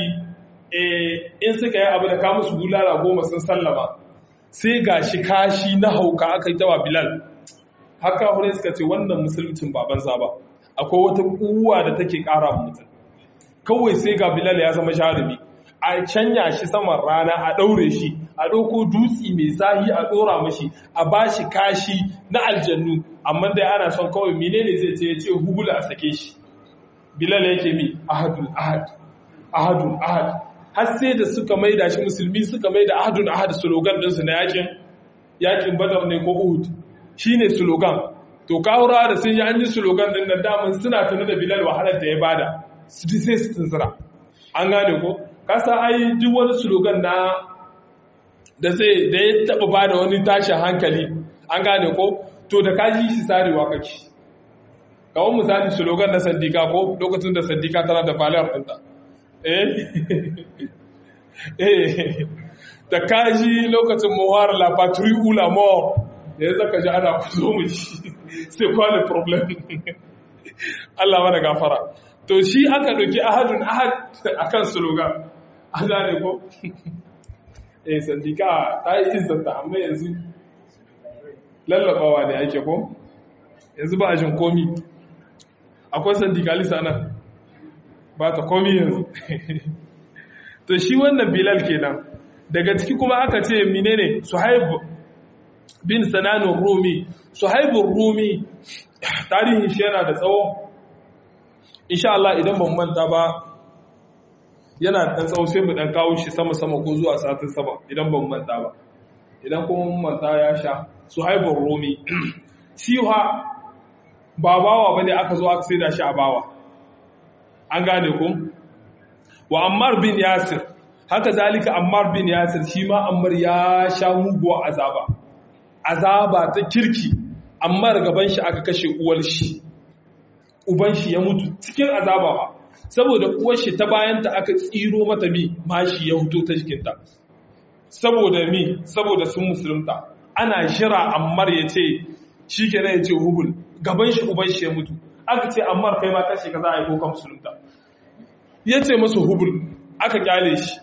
in suka yi abu da ka musu bulala goma sun sallama sai ga shi kashi na hauka aka yi tawa bilal haka hurai suka ce wannan musuluncin baban ba akwai wata kuwa da take kara mutum kawai sai ga bilal ya zama jarumi a canya shi saman rana a ɗaure shi a ɗauko dutsi mai zahi a ɗora mashi a ba shi kashi na aljannu amma dai ana son kawai menene zai ce ya ce hubula a sake shi bilal yake mi ahadun ahad ahadun ahad har sai da suka maida shi musulmi suka maida ahadun ahad slogan ɗinsu na yakin yakin badar ne ko uhud shine slogan to kawura da sun yi an yi slogan din da daman suna tuni da bilal wahalar da ya bada su ji sai su tunzura an gane ko kasa ai duk wani slogan na da zai da ya taba bada wani tashin hankali an gane ko to da kaji shi sarewa kake kawon misali slogan na sandika ko lokacin da sandika tana da falar ɗinta eh eh da kaji lokacin muhawar la patrie ou la mort da ya zaka ji ana ku zo mu shi sai kwale problem Allah mana gafara to shi aka ɗauki ahadun ahad akan slogan an gane ko eh sandika ta yi izzata amma yanzu lallabawa ne ake ko yanzu ba a jin komi akwai sandikalisa nan ba ta komi yanzu to shi wannan bilal kenan daga ciki kuma aka ce menene suhaib bin sananun rumi suhaibun rumi tarihin shi yana da tsawo insha Allah idan ban manta ba yana da tsawo sai mu dan kawo shi sama-sama ko zuwa satin sama idan ban manta ba idan kuma manta ya sha suhaibun rumi shi ha ba bawa bane aka zo aka sai da shi a bawa an gane ku wa ammar bin yasir haka zalika ammar bin yasir shi ma ammar ya sha muguwa azaba azaba ta kirki ammar gaban shi aka kashe uwar shi uban shi ya mutu cikin azaba ba saboda uwar shi ta bayanta aka tsiro mata mi mashi ya huto ta jikinta saboda mi saboda sun musulunta ana shira ammar ya ce shi kenan ya ce hubul gaban shi uban shi ya mutu aka ce ammar kai ma kashe ka za a yi ko ka musulunta ya ce masu hubul aka kyale shi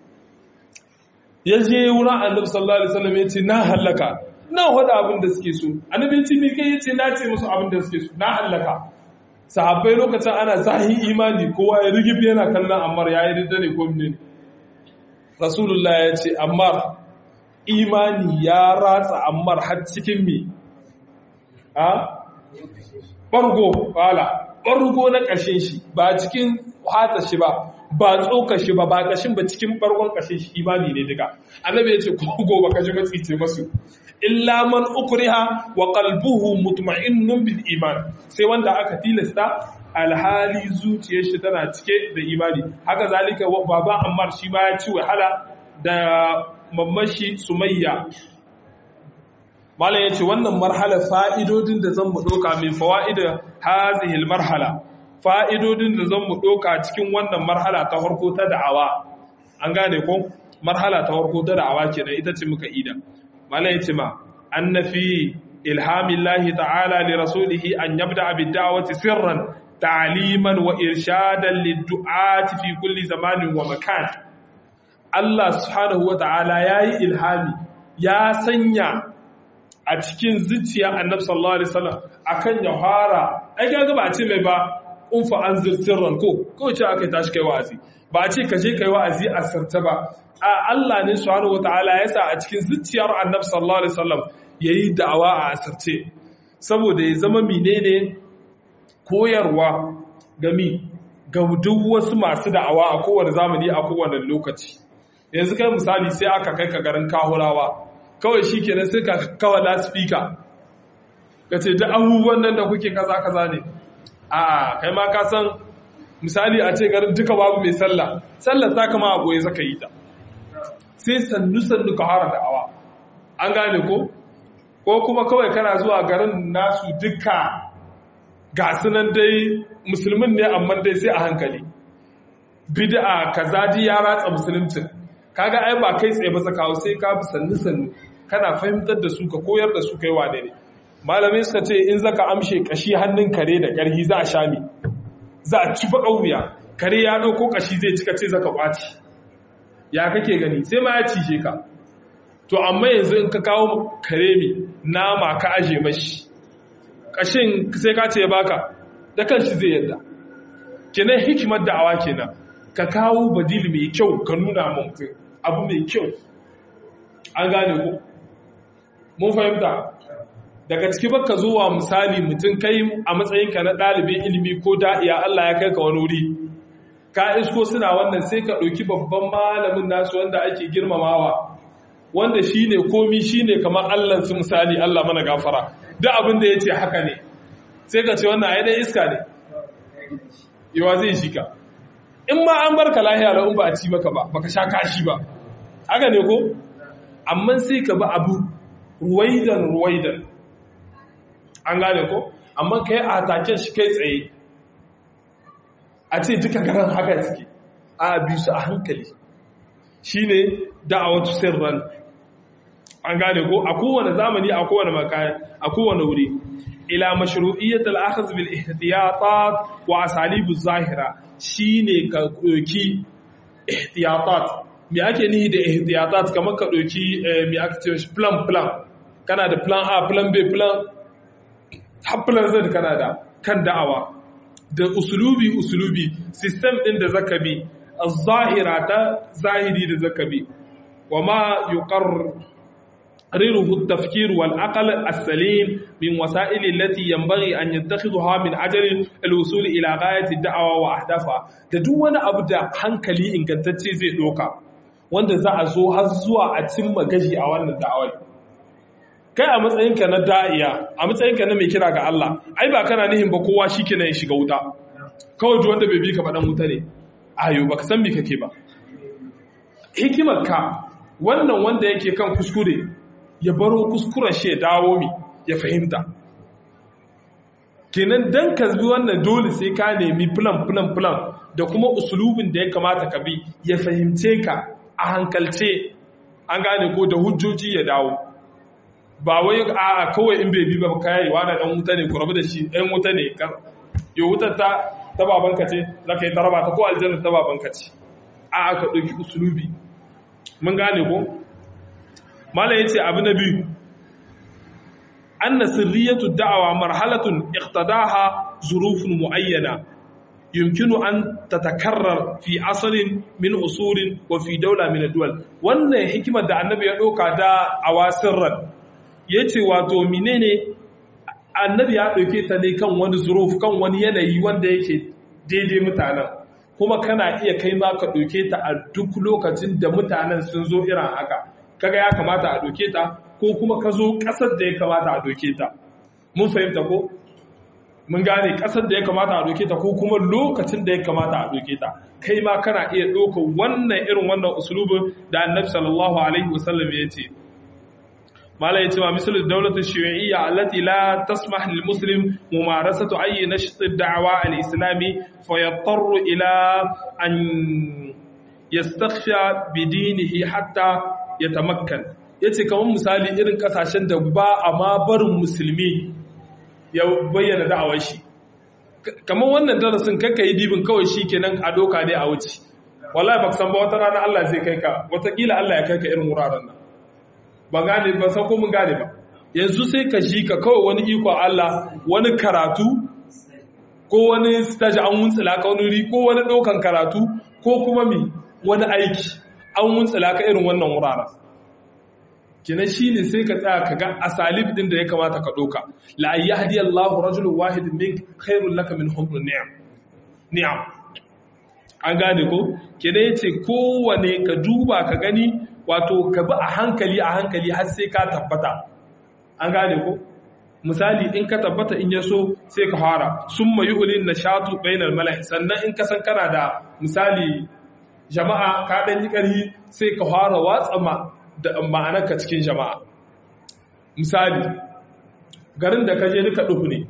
ya je wurin annabi sallallahu alaihi wasallam ya ce na hallaka na wada abin da suke so annabi ya ce me kai ya ce na ce musu abin da suke so na hallaka sahabbai lokacin ana zahin imani kowa ya rigib yana kallon ammar ya yi ne ko ne rasulullah ya ce ammar imani ya ratsa ammar har cikin mi a ɓargo ƙwala ɓargo na ƙashin shi ba cikin hata shi ba ba tsoka shi ba ba ƙashin ba cikin ɓargon ƙashin shi imani ne duka annabi ya ce kogo ba kaji matsice masu illa man ukriha wa qalbuhu mutma'innun bil iman sai wanda aka tilasta alhali zuciyar shi tana cike da imani haka zalika baban ammar shi ma ya ci wahala da mamashi sumayya malam yace wannan marhala fa'idodin da zan mu doka min fawaida hazihil marhala fa'idodin da zan mu doka cikin wannan marhala ta farko ta da'awa an gane ko marhala ta farko ta da'awa kenan ita ce muka ida malam yace ma annafi ilhamillahi ta'ala li rasulihi an yabda bid da'wati sirran ta'liman wa irshadan lid-du'ati fi kulli zamanin wa makan Allah subhanahu wa ta'ala yayi ilhami ya sanya a cikin zuciya annabi sallallahu alaihi wasallam akan ya fara ai kaga ba a ce mai ba unfa anzir sirran ko ko ce aka tashi kai wa'azi ba a ce ka je kai wa'azi a sirta ba a Allah ne subhanahu wataala ya sa a cikin zuciyar annabi sallallahu alaihi wasallam yayi da'awa a asirce saboda ya zama menene koyarwa gami ga duk wasu masu da'awa a kowane zamani a kowane lokaci yanzu kai misali sai aka kai ka garin kahurawa kawai shi kenan sai ka kawa laspika ka ce ta abubuwan nan da kuke kaza kaza ne a kai ma ka san misali a ce garin duka babu mai sallah sallah ta kama a goye zaka yi ta sai sannu sannu ka hara da'awa an gane ko ko kuma kawai kana zuwa garin nasu duka ga sunan dai musulmin ne amma dai sai a hankali bid'a kaza ji ya ratsa musuluncin kaga ai ba kai tsaye ba sakawo sai ka bi sannu sannu kana fahimtar da su ka koyar da su kai wane ne malamai suka ce in zaka amshe kashi hannun kare da karhi za a sha mi za a ci baka wuya kare ya dauko kashi zai cika ce zaka kwaci ya kake gani sai ma ya cije ka to amma yanzu in ka kawo kare mi nama ka aje mashi kashin sai ka ce ya baka da kanshi zai yadda kenan hikimar da'awa kenan ka kawo badili mai kyau ka nuna mutum abu mai kyau an gane ku mun fahimta daga ciki baka zuwa misali mutum kai a matsayinka na ɗalibin ilimi ko da'iya Allah ya kai ka wani wuri ka isko suna wannan sai ka ɗauki babban malamin nasu wanda ake girmamawa wanda shi ne komi shi ne kamar Allahnsu misali Allah mana gafara duk abin da ya ce haka ne sai ka ce wannan ai dai iska ne yawa zai shi ka in ma an barka lahiya da in ba a ci maka ba baka sha kashi ba haka ne ko amma sai ka ba abu ruwaidan ruwaidan an gane ko amma kai a taken shi kai tsaye a ce duka garan haka suke a bi su a hankali shine da'awatu sirran an gane ko a kowane zamani a kowane makaya a kowane wuri ila mashru'iyyat al-akhdh bil ihtiyatat wa asalib az-zahira shine ka doki ihtiyatat me ake nihi da ihtiyatat kamar ka doki me ake cewa plan plan kana da plan A plan B plan har plan Z kana da kan da'awa da usulubi usulubi system din da zaka bi az-zahira ta zahiri da zaka bi wa ma يقرره التفكير والعقل السليم من وسائل التي ينبغي أن يتخذها من أجل الوصول إلى غاية الدعوة وأهدافها duk wani abu da hankali ingantacce zai doka wanda za a zo har zuwa a cimma gaji a wannan da'awar kai a matsayinka na da'iya a matsayinka na mai kira ga Allah ai ba kana nihin ba kowa shikenan ya shiga wuta kawai duk wanda bai bi ka faɗan wuta ne ayo baka san me kake ba hikimar ka wannan wanda yake kan kuskure ya baro kuskuren shi ya dawo mi ya fahimta kenan dan ka bi wannan dole sai ka nemi plan plan plan da kuma usulubin da ya kamata ka bi ya fahimce ka a hankalce an gane ko da hujjoji ya dawo ba wai a kawai in bai bi ba kai wani dan wuta ne ku rabu da shi dan wuta ne yo wutar ta ta babanka ce zaka yi taraba ta ko aljanna ta babanka ce a ka dauki usulubi mun gane ko malam yace abu na biyu anna sirriyatu da'awa marhalatun iqtadaha zurufun muayyana yumkinu an tatakarrar fi asalin min usurin wa fi daula min ad-duwal wannan hikimar da annabi ya doka da awasirran yace wato menene annabi ya dauke ta ne kan wani zuruf kan wani yanayi wanda yake daidai mutanen kuma kana iya kai ma ka dauke ta a duk lokacin da mutanen sun zo irin haka kaga ya kamata a doke ta ko kuma ka zo ƙasar da ya kamata a doke ta mun fahimta ko mun gane ƙasar da ya kamata a doke ta ko kuma lokacin da ya kamata a doke ta kai ma kana iya ɗauka wannan irin wannan usulubin da annabi sallallahu alaihi wasallam ya ce mala ya ce ma misal daulatul shi'iyya allati la tasmah lil muslim mumarasatu ayyi nasht ad-da'wa al-islami fa yattaru ila an yastakhsha bidinihi hatta ya tamakkan ya ce kamar misali irin kasashen da ba a ma barin musulmi ya bayyana da'awar shi kamar wannan darasin kakka yi dibin kawai shi kenan a doka ne a wuce wallahi ba san ba wata rana Allah zai kai ka watakila Allah ya kai ka irin wuraren nan ba gane ba san ko mun gane ba yanzu sai ka shi ka kawai wani iko Allah wani karatu ko wani stage an wuntsila ka wani ko wani ɗaukan karatu ko kuma mi wani aiki an wuntsila ka irin wannan wuraren kina shi ne sai ka tsaya ka ga asalib din da ya kamata ka ɗauka la yahdi Allahu rajulun wahidin min khairul laka min humrun ni'am ni'am an gane ko kina yace kowane ka duba ka gani wato ka bi a hankali a hankali har sai ka tabbata an gane ko misali in ka tabbata in yaso sai ka fara summa yu'lin nashatu bainal mala'i sannan in ka san kana da misali jama'a ka dan yi ƙarfi sai ka fara watsa ma da ma'anarka cikin jama'a misali garin da ka je duka ɗuku ne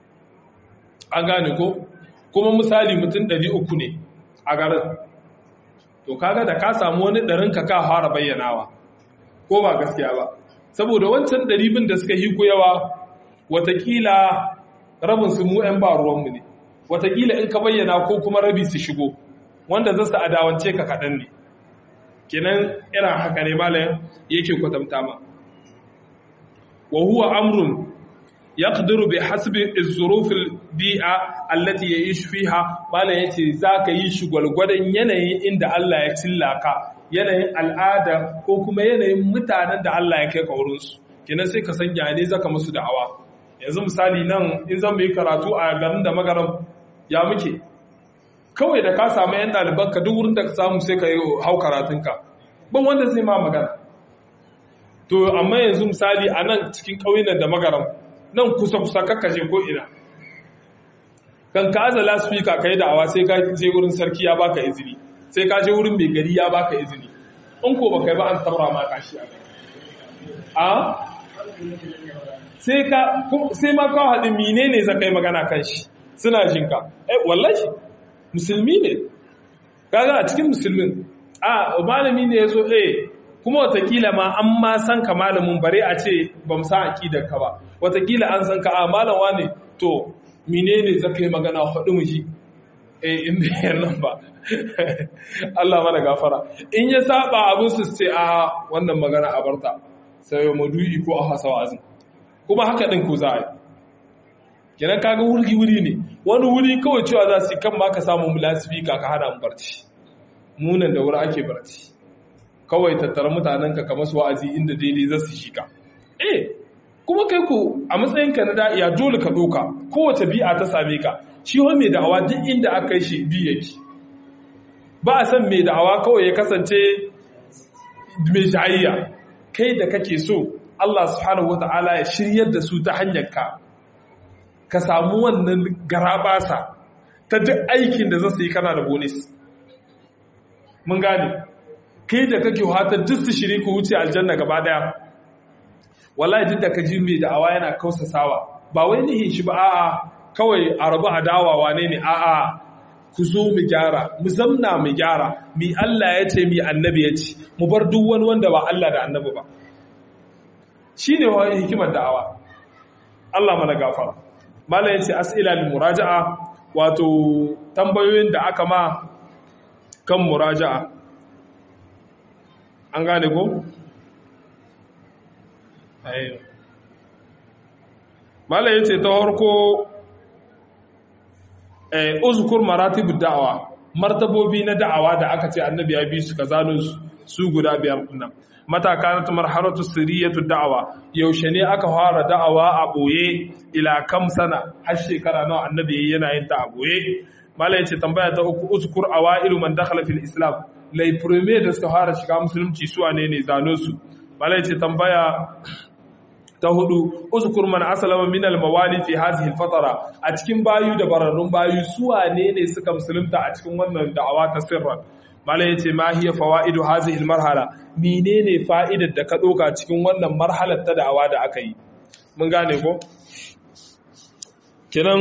an gane ko kuma misali mutum ɗari uku ne a garin to kaga da ka samu wani ɗarin ka ka fara bayyanawa ko ba gaskiya ba saboda wancan ɗari bin da suka hiku yawa watakila rabin su mu 'yan ba ruwanmu ne watakila in ka bayyana ko kuma rabi su shigo wanda za su adawance ka kaɗan ne kenan irin haka ne malayan yake kwatanta ma wa huwa amrun yaqdiru bi hasbi az-zuruf al-bi'a allati ya'ish fiha malayan yace zaka yi shi gwalgwadon yanayin inda Allah ya cillaka yanayin al'ada ko kuma yanayin mutanen da Allah ya kai ka wurin su kenan sai ka san ya ne zaka musu da'awa yanzu misali nan in zan yi karatu a garin da magaram ya muke kawai da ka samu yan ɗalibanka duk wurin da ka samu sai ka yi hau karatunka ban wanda zai ma magana to amma yanzu misali a nan cikin ƙauyen da magaram nan kusa-kusa kakkaje ko ina kan ka aza laspika ka yi da'awa sai ka je wurin sarki ya baka izini sai ka je wurin mai gari ya baka izini in ko baka yi ba an tabra ma kashi a a sai ka sai ma ka haɗu mine ne zaka yi magana kan shi suna jinka eh wallahi musulmi ne kaga a cikin musulmin a malami ne ya zo eh kuma watakila ma an ma san ka malamin bare a ce ba mu san aqidar ka ba watakila an san ka a malawa ne to menene zaka yi magana hudu mu ji eh in bai nan ba Allah mana gafara in ya saba abin su ce a wannan magana a barta sai madu'i ko a hasa wa'azin kuma haka din ku za a yi kenan kaga wuri wuri ne wani wuri kawai cewa za su kan ma ka samu mulasifika ka hana mu barci munan da wuri ake barci kawai tattara mutanenka kamar su wa'azi inda daidai za su shiga eh kuma kai ku a matsayinka na da'iya dole ka doka kowace bi'a ta same ka shi wa mai da'awa duk inda aka yi shi bi yake ba a san mai da'awa kawai ya kasance mai jayayya kai da kake so Allah subhanahu wata'ala ya shiryar da su ta hanyar ka ka samu wannan garabasa ta duk aikin da za su yi kana da bonus mun gane kai da kake hatar duk su shiri ku wuce aljanna gaba daya wallahi duk da ka ji mai da'awa yana kausasawa ba wai nihin shi ba a'a kawai a rabu adawa wane ne a'a ku zo mu gyara mu zamna mu gyara mi Allah ya ce mi annabi ya ce mu bar duk wani wanda ba Allah da annabi ba shine wani hikimar da'awa Allah mana gafara malam yace as'ila lil muraja'a wato tambayoyin da aka ma kan muraja'a an gane ko? mala ya ce ta harko uzukur maratibu da'awa martabobi na da'awa da aka ce annabi ya bi su ka zano su guda biyar nan mataka na marharatu siriyatu da'awa yaushe ne aka fara da'awa a boye ila kam sana har shekara nawa annabi yana yin ta a boye mala ya ce tambaya ta uku uzkur awailu man dakhala fil islam lai premier da suka fara shiga musulunci su ne ne zano su malai ce tambaya ta hudu uzkur man aslama min al mawali fi hadhihi al fatara a cikin bayu da bararrun bayu su ne ne suka musulunta a cikin wannan da'awa ta sirra malai yace ma hiya fawaidu hadhihi al marhala menene fa'idar da ka doka cikin wannan marhalar ta da'awa da aka yi mun gane ko kenan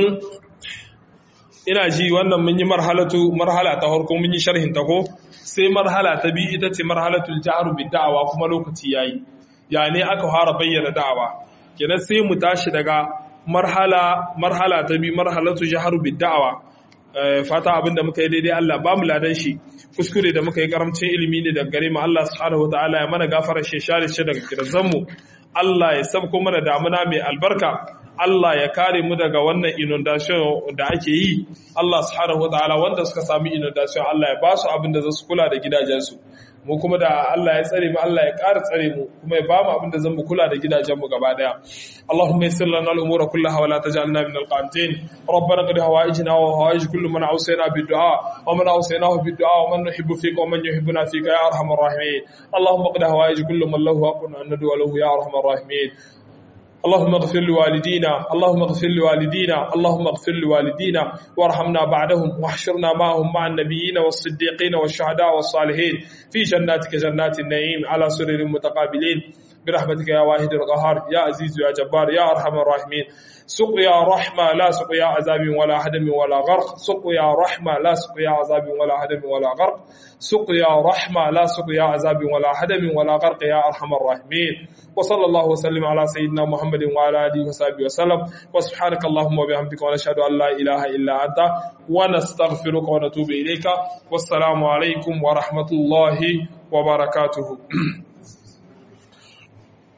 ina ji wannan mun yi marhalatu marhala ta farko mun yi sharhin ta ko sai marhala ta biyu ita ce marhalatul jahru bid da'awa kuma lokaci yayi ya ne aka fara bayyana da'awa kenan sai mu tashi daga marhala marhala ta biyu marhalatu jahru bid da'awa fata abinda muka yi daidai Allah ba mu ladan shi kuskure da muka yi karamcin ilimi ne daga gare mu Allah subhanahu wataala ya mana gafara shi share shi daga kirzan mu Allah ya sabko mana damuna mai albarka Allah ya kare mu daga wannan inundation da ake yi Allah subhanahu wataala wanda suka sami inundation Allah ya ba su abin da za su kula da gidajensu mu kuma da Allah ya tsare mu Allah ya ƙara tsare mu kuma ya ba mu abin da zan mu kula da gidajenmu gaba daya Allahumma yassir lana al-umura kullaha wa la taj'alna min al-qanitin rabbana qad hawaijna wa hawaij kullu man awsayna bid-du'a wa man awsaynahu bid-du'a wa man nuhibbu fika wa man yuhibbuna fika ya arhamar rahimin Allahumma qad hawaij kullu man lahu haqqun an nad'u lahu ya arhamar rahimin اللهم اغفر لوالدينا اللهم اغفر لوالدينا اللهم اغفر لوالدينا وارحمنا بعدهم واحشرنا معهم مع النبيين والصديقين والشهداء والصالحين في جناتك جنات النعيم على سرر متقابلين برحمتك يا واحد القهار يا عزيز يا جبار يا ارحم الراحمين سقيا رحمة لا سقيا عذاب ولا هدم ولا غرق سقيا رحمة لا سقيا عذاب ولا هدم ولا غرق سقيا رحمة لا سقيا عذاب ولا هدم ولا غرق يا أرحم الراحمين وصلى الله وسلم على سيدنا محمد وعلى آله وصحبه وسلم وسبحانك اللهم وبحمدك ونشهد أن لا إله إلا أنت ونستغفرك ونتوب إليك والسلام عليكم ورحمة الله وبركاته